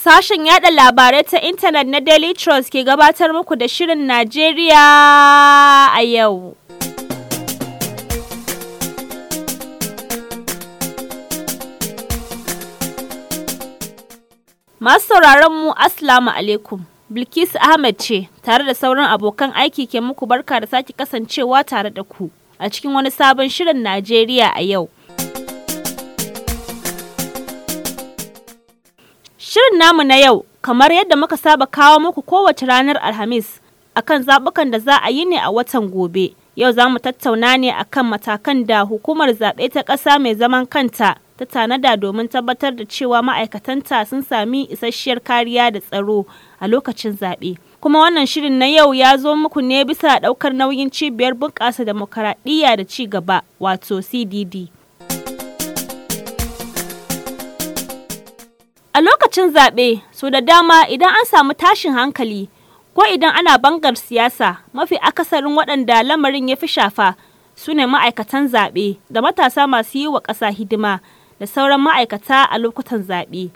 Sashen yada labarai ta intanet na Daily Trust ke gabatar muku da Shirin Najeriya a yau. Masu sauraron mu Assalamu alaikum. Bilkisu Ahmed ce tare da sauran abokan aiki ke muku barka da sake kasancewa tare da ku a cikin wani sabon Shirin Najeriya a yau. Shirin namu na yau, kamar yadda muka saba kawo muku kowace ranar Alhamis akan zaɓukan da za a yi ne a watan gobe. Yau za mu tattauna ne akan matakan da hukumar zaɓe ta ƙasa mai zaman kanta ta tanada domin tabbatar da cewa ma'aikatanta sun sami isasshiyar kariya da tsaro a lokacin zaɓe. Kuma wannan shirin na yau ya zo muku ne bisa ɗaukar nauyin cibiyar bunƙasa demokaradiyya da ci gaba wato CDD. A lokacin zaɓe, so da dama idan an samu tashin hankali ko idan ana bangar siyasa mafi akasarin waɗanda lamarin ya fi shafa su ne ma'aikatan zaɓe da matasa masu yi wa ƙasa hidima da sauran ma'aikata a lokutan zaɓe.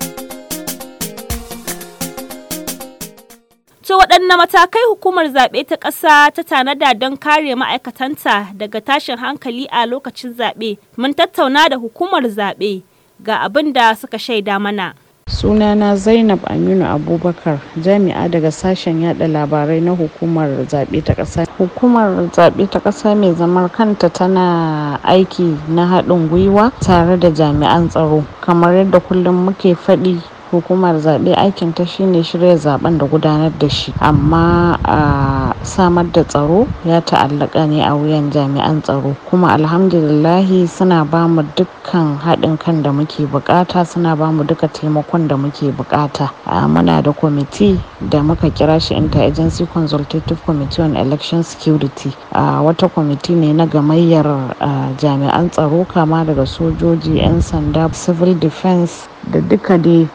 To waɗanne matakai hukumar zaɓe ta ƙasa ta tanada don kare ma'aikatanta daga tashin hankali a lokacin zaɓe? Mun tattauna da hukumar zaɓe. ga abin da suka shaida mana. sunana zainab aminu abubakar jami'a daga sashen yada labarai na hukumar zaɓe ta ƙasa hukumar zaɓe ta ƙasa mai zamar kanta tana aiki na haɗin gwiwa tare da jami'an tsaro kamar yadda kullum muke faɗi hukumar zaɓe aikin ta shine shirya zaben da gudanar da shi amma a samar da tsaro ya ta'allaka ne a wuyan jami'an tsaro kuma alhamdulillahi suna ba mu dukkan haɗin kan da muke bukata suna ba mu duka taimakon da muke bukata muna da kwamiti da muka kira shi interagency consultative committee on election security wata kwamiti ne na gamayyar jami'an tsaro kama daga sojoji 'yan sanda civil defense da duka dai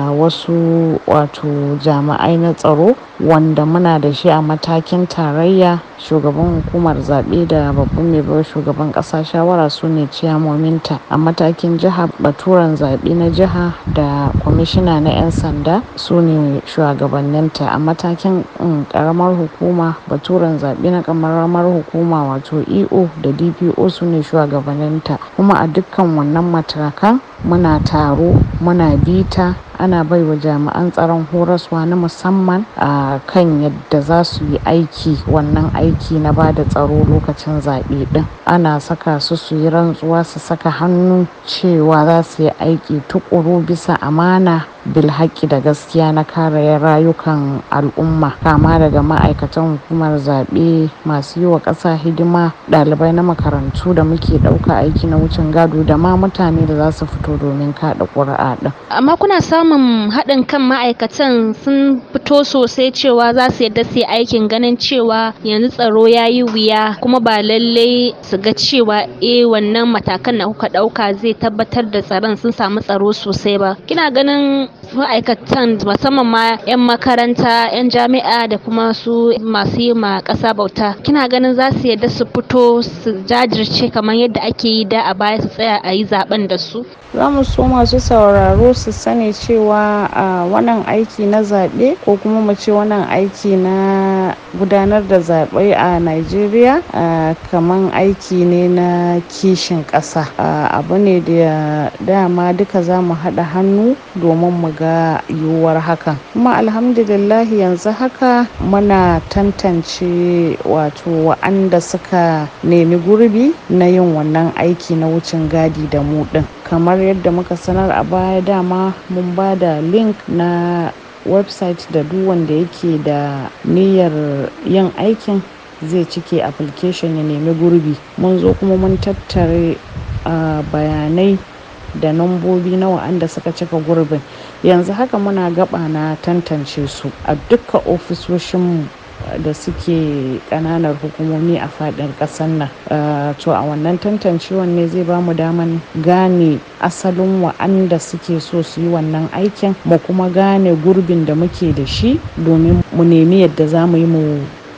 wasu wato jami'ai na tsaro wanda muna da shi a matakin tarayya shugaban hukumar zaɓe da babban mai bai shugaban ƙasa shawara su ne ciyamominta a matakin jiha baturen zaɓe na jiha da kwamishina na 'yan sanda su ne shugabanninta a matakin ƙaramar hukuma baturen zaɓe na ƙaramar hukuma wato eo da dpo su ne shugabanninta kuma a dukkan wannan matakan muna taro muna bita ana baiwa jami'an tsaron horaswa na musamman a kan yadda za su yi aiki wannan aiki na ba da tsaro lokacin zaɓe ɗin ana saka su su yi rantsuwa su saka hannu cewa za su yi aiki tukuru bisa amana bilhaki da gaskiya na kare rayukan al'umma kama daga ma'aikatan hukumar zaɓe masu yi wa ƙasa hidima ɗalibai na makarantu da muke ɗauka aiki na wucin gado da ma mutane da za su fito domin kaɗa ƙuri'a ɗin. amma kuna samun haɗin kan ma'aikatan sun fito sosai cewa za su yadda su yi aikin ganin cewa yanzu tsaro ya yi wuya kuma ba lallai su ga cewa eh wannan matakan da kuka ɗauka zai tabbatar da tsaron sun samu tsaro sosai ba kina ganin ma'aikatan musamman ma 'yan makaranta 'yan jami'a da kuma su masu yi ma ƙasa bauta kina ganin za su yadda su fito su jajirce kamar yadda ake yi da a baya su tsaya a yi zaben da su za mu so masu sauraro su sani cewa a wannan aiki na zaɓe ko kuma mu ce wannan aiki na gudanar da zaɓe a Najeriya kamar aiki ne na kishin ƙasa abu ne da dama duka za mu haɗa hannu domin mu ga yiwuwar hakan kuma alhamdulillah yanzu haka muna tantance wato wa'anda suka nemi gurbi na yin wannan aiki na wucin gadi da mu ɗin kamar yadda muka sanar a baya dama mun ba da link na website da duk wanda yake da niyyar yin aikin zai cike application ya nemi gurbi mun zo kuma mun tattare uh, bayanai da nambobi na wa'anda suka cika gurbin yanzu haka muna gaba na tantance su a dukkan ofisoshin da suke kananar hukumomi a fadin kasar nan to a wannan tantancewan ne zai ba mu daman gane asalin wa'anda suke so su yi wannan aikin mu kuma gane gurbin da muke da shi domin mu nemi yadda za mu yi mu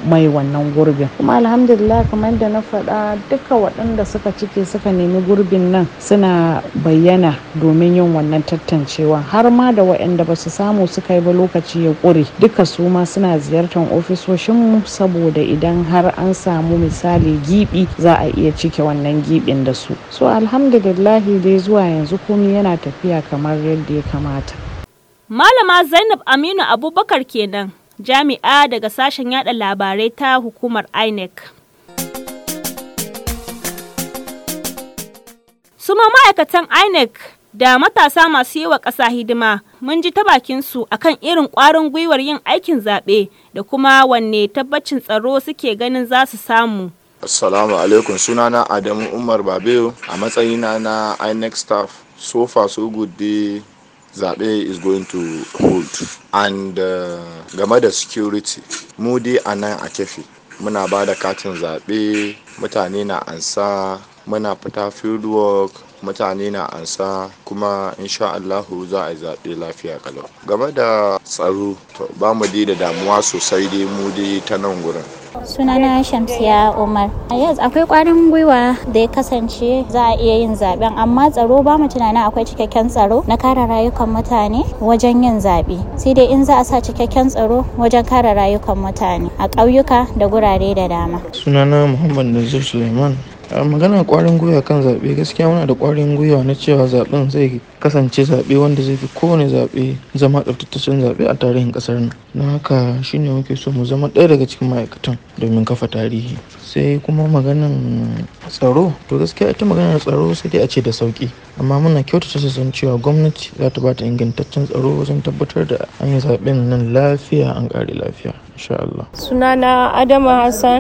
mai wannan gurbin kuma alhamdulillah kamar da na faɗa duka waɗanda suka cike suka nemi gurbin nan suna bayyana domin yin wannan tantancewa har ma da waɗanda ba su samu suka yi ba lokaci ya ƙure duka su ma suna ziyartar ofisoshinmu saboda idan har an samu misali gibi za a iya cike wannan gibin da su so alhamdulillahi dai zuwa yanzu komai yana tafiya kamar yadda ya kamata Malama Zainab Aminu Abubakar kenan jami'a daga sashen yada labarai ta hukumar INEC. Suma ma'aikatan INEC da matasa masu yi wa ƙasa hidima mun ji ta bakinsu akan irin ƙwarin gwiwar yin aikin zaɓe da kuma wanne tabbacin tsaro suke ganin za su samu. Assalamu alaikum sunana Adamu Umar Babeyo a matsayina na INEC staff so far so good day zaɓe is going to hold and uh, game da security mu dai a nan a kefi muna ba da katin zaɓe mutane na ansa muna fita field work mutane na ansa kuma insha Allahu za a yi zaɓe lafiya kalau game da tsaro to ba mu dai da damuwa sosai dai mu dai ta nan gurin sunana shamsiya umar yes akwai kwarin gwiwa da ya kasance za a iya yin zaben amma tsaro ba mu tunanin akwai cikakken tsaro na kare rayukan mutane wajen yin zaɓe sai dai in za a sa cikakken tsaro wajen kare rayukan mutane a ƙauyuka da gurare da dama sunana muhammad nazir suleiman a magana kwarin gwiwa kan zaɓe gaskiya muna da kwarin gwiwa na cewa zaɓen zai kasance zaɓe wanda zai fi kowane zaɓe zama tsaftataccen zaɓe a tarihin ƙasar nan don haka shine muke so mu zama ɗaya daga cikin ma'aikatan domin kafa tarihi sai kuma maganan tsaro to gaskiya ita maganar tsaro sai dai a ce da sauki amma muna kyautata san cewa gwamnati za ta bata ingantaccen tsaro wajen tabbatar da an yi zaɓen nan lafiya an ƙare lafiya insha Allah. sunana adama hassan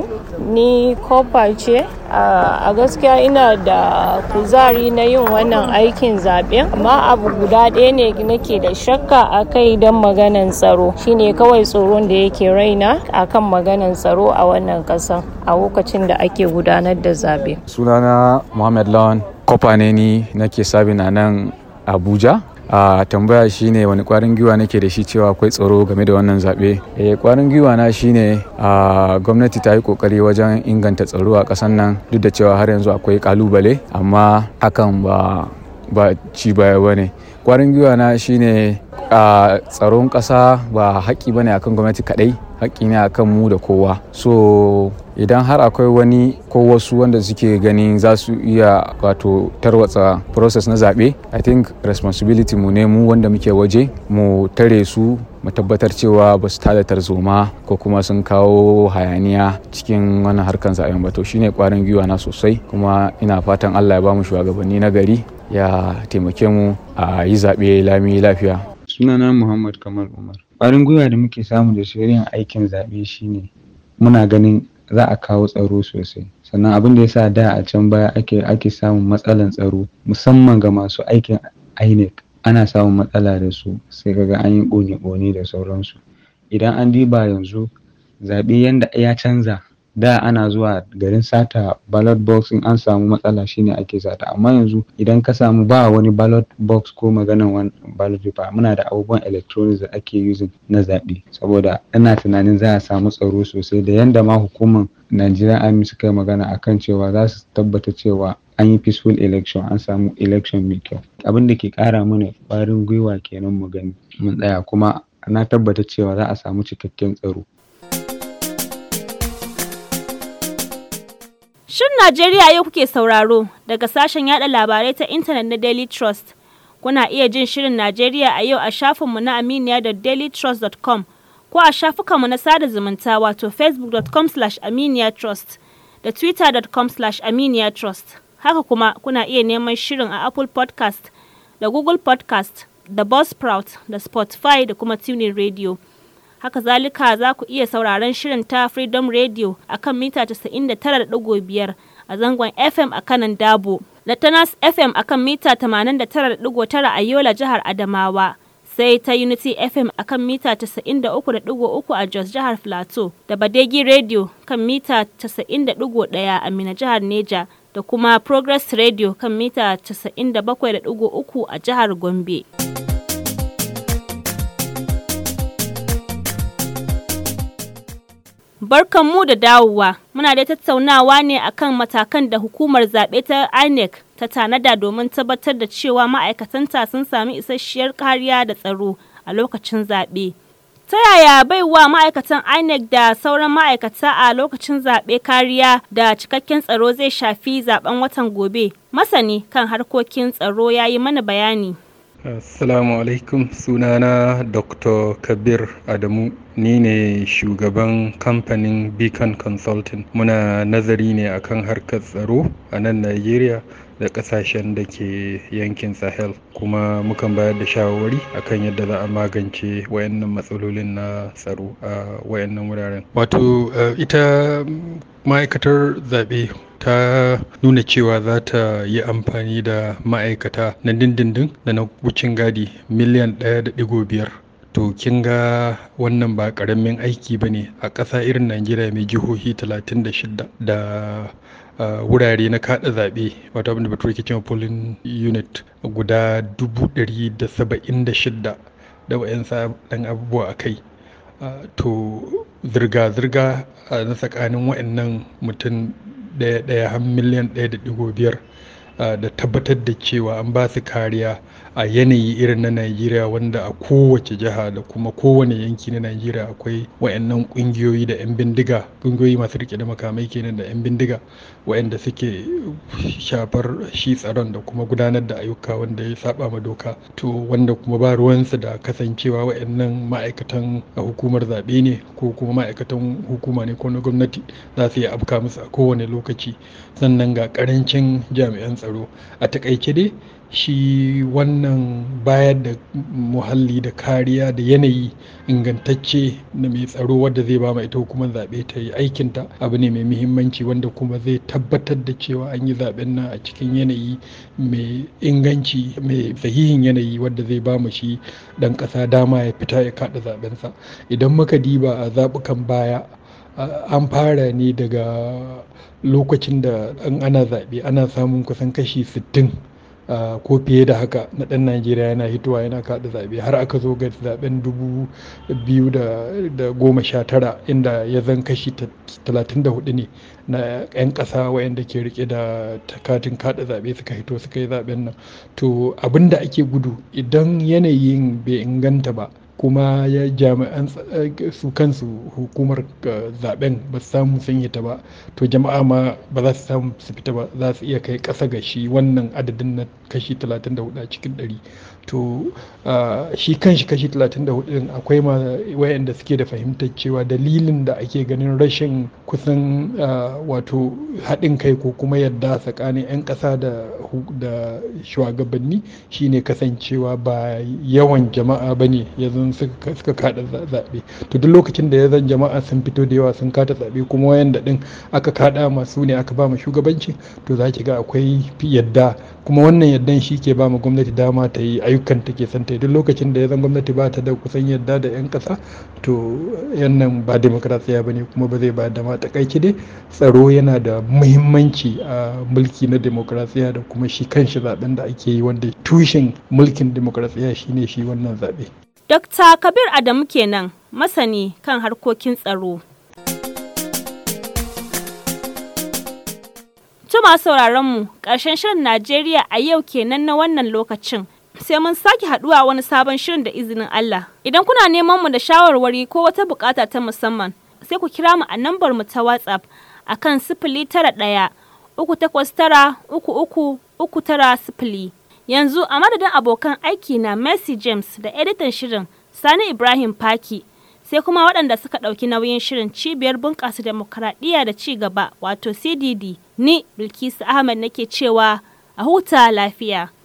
ni kofa ce a gaskiya ina da kuzari na yin wannan aikin zaɓen amma abu guda ɗaya ne nake da shakka a kai don maganan tsaro shine kawai tsoron da yake raina akan maganan tsaro a wannan ƙasa a lokacin da ake gudanar da zaɓe sunana muhammad lawan kofa ne ni nake sabin a nan abuja a tambaya shine wani kwarin gwiwa nake da shi cewa akwai tsaro game da wannan zaɓe eh kwarin gwiwa na shine a gwamnati ta yi kokari wajen inganta tsaro a ƙasar nan duk da cewa har yanzu akwai kalubale amma hakan ba ba ci baya bane kwarin gwiwa na shine a tsaron ƙasa ba haƙƙi bane akan gwamnati kaɗai haƙƙi ne akan mu da kowa so idan har akwai wani ko wasu wanda suke ganin za su iya wato tarwatsa process na zaɓe i think responsibility mu ne mu wanda muke waje mu tare su mu tabbatar cewa ba su tada tarzoma ko kuma sun kawo hayaniya cikin wannan harkan zaɓen ba to shine kwarin gwiwa na sosai kuma ina fatan allah ya ba mu shugabanni na gari ya taimake mu a yi zaɓe lami lafiya sunana muhammad kamal umar ƙwarin gwiwa da muke samu da shirin aikin zaɓe shine muna ganin za a kawo tsaro sosai sannan abin da yasa da a can baya ake ake samun matsalan tsaro musamman ga masu aikin INEC ana samun matsala da su sai kaga an yi ƙone-ƙone da sauransu idan an diba yanzu zaɓe yanda ya canza da ana zuwa garin sata ballot box in an samu matsala shine ake sata amma yanzu idan ka samu ba wani ballot box ko maganan wani ballot paper muna da abubuwan electronics da ake using na zaɓe saboda ina tunanin za a samu tsaro sosai da yanda ma hukumar Nigerian Army suka yi magana akan cewa za su tabbata cewa an yi peaceful election an samu election mai kyau abin da ke ƙara mana ƙwarin gwiwa kenan mu gani mun tsaya kuma na tabbata cewa za a samu cikakken tsaro Shin Najeriya yau kuke sauraro daga sashen yada labarai ta intanet na Daily Trust. Kuna iya jin shirin Najeriya a yau a shafinmu na aminiya.dailytrust.com ko a shafukanmu na sada zumunta wato facebook.com aminiyatrust da twitter.com aminiyatrust. Haka kuma kuna iya neman shirin a Apple podcast da Google podcast da Buzzsprout da Spotify da kuma Tuning Radio. haka zalika za ku iya sauraron shirin ta freedom radio a kan mita 99.5 a zangon fm a kanan dabo da tanas fm a kan mita 89.9 a yola jihar adamawa sai ta unity fm a kan mita 93.3 a jos jihar plateau da badegi radio kan mita 90.1 a mina jihar neja da kuma progress radio kan mita 97.3 a jihar gombe. Barkanmu da dawowa. Muna da tattaunawa ne akan matakan da hukumar zaɓe ta INEC ta tanada domin tabbatar da cewa ma'aikatanta sun sami isasshiyar kariya da tsaro a lokacin zaɓe. Ta yaya baiwa ma'aikatan INEC da sauran ma'aikata a lokacin zaɓe kariya da cikakken tsaro zai shafi zaben watan gobe? Masani kan harkokin tsaro ya yi mana bayani. Assalamu alaikum sunana Dr. Kabir Adamu ni ne shugaban kamfanin Beacon Consulting muna nazari ne akan harkar tsaro a nan Najeriya da kasashen da ke yankin Sahel kuma mukan bayar da shawarwari akan yadda za a magance wayannan matsalolin na tsaro a wayannan wuraren. Wato ita ma'aikatar zaɓe ta nuna cewa za ta yi amfani da ma'aikata na dindindin da na wucin gadi miliyan ɗaya da ɗigo biyar to kin ga wannan ba ƙaramin aiki ba ne a ƙasa irin najeriya mai jihohi 36 da wurare na kaɗa zaɓe wato abinda bature ke cewa polling unit guda 176 da wa'yansa ɗan abubuwa a kai to zirga-zirga na tsakanin wa'annan mutum ɗaya ɗaya har miliyan ɗaya da ɗigo biyar da tabbatar da cewa an ba su kariya a yanayi irin na Najeriya wanda a kowace jiha da kuma kowane yanki na Najeriya akwai wayannan kungiyoyi da 'yan bindiga kungiyoyi masu rike da makamai kenan da 'yan bindiga wayanda suke shafar shi tsaron da kuma gudanar da ayyuka wanda ya saba ma doka to wanda kuma ba ruwansu da kasancewa wayannan ma'aikatan a hukumar zaɓe ne ko kuma ma'aikatan hukuma ne ko na gwamnati za su iya afka musu a kowane lokaci sannan ga karancin jami'an tsaro a takaice dai shi wannan bayar da muhalli da kariya da yanayi ingantacce na mai tsaro wadda zai ba ita hukumar zaɓe ta yi aikinta abu ne mai muhimmanci wanda kuma zai tabbatar da cewa an yi zaɓen nan a cikin yanayi mai inganci mai sahihin yanayi wadda zai ba mu shi ɗan ƙasa dama ya fita ya kaɗa zaɓensa idan muka diba a zaɓukan baya an fara ne daga lokacin da an ana zaɓe ana samun kusan kashi sittin. Uh, ko fiye da haka na ɗan najeriya yana hitowa yana kaɗa zaɓe har aka zo ga zaɓen dubu biyu da goma sha tara inda ya zan kashi talatin da hudu ne na 'yan ƙasa wayanda ke rike da katin kaɗa zaɓe suka hito suka yi zaɓen nan to abin da ake gudu idan yanayin bai inganta ba kuma ya jami'an su kansu hukumar zaben ba su samu sun ta ba to jama'a ma ba za su samu su fita ba za su iya kai ƙasa ga shi wannan adadin na kashi 34 a cikin 100 to shi kanshi kashi 34 din akwai ma wayanda suke da fahimtar cewa dalilin da ake ganin rashin kusan wato haɗin kai ko kuma yadda tsakanin 'yan ƙasa da shugabanni shine kasancewa ba yawan jama'a ba ne ya zan suka kada zaɓe to duk lokacin da ya zan jama'a sun fito da yawa sun kada zaɓe kuma wayanda din aka kada masu ne aka ba mu shugabanci to za ki ga akwai yadda kuma wannan yaddan shi ke ba mu gwamnati dama ta yi ayyukan take son ta yi duk lokacin da ya zan gwamnati ba ta da kusan yadda da 'yan ƙasa to yannan ba demokrasiya ba ne kuma ba zai ba da ma takaici dai tsaro yana da muhimmanci a mulki na demokrasiya da kuma shi kanshi zaben da ake yi wanda tushen mulkin demokrasiya shine shi wannan zaɓe. Dr. Kabir Adamu kenan masani kan harkokin tsaro. Tuma sauraron mu ƙarshen shirin Najeriya a yau kenan na wannan lokacin. Sai mun sake haɗuwa wani sabon shirin da izinin Allah. Idan kuna neman mu da shawarwari ko wata bukata ta musamman, sai ku kira mu a nambar mu ta WhatsApp akan sifili tara ɗaya uku takwas tara uku uku uku tara sifili. Yanzu a madadin abokan aiki na Mercy James da editan shirin Sani Ibrahim Paki. sai kuma waɗanda suka ɗauki nauyin shirin cibiyar bunƙasa demokaradiyya da ci gaba wato cdd ni bilkisu ahmed nake cewa a huta lafiya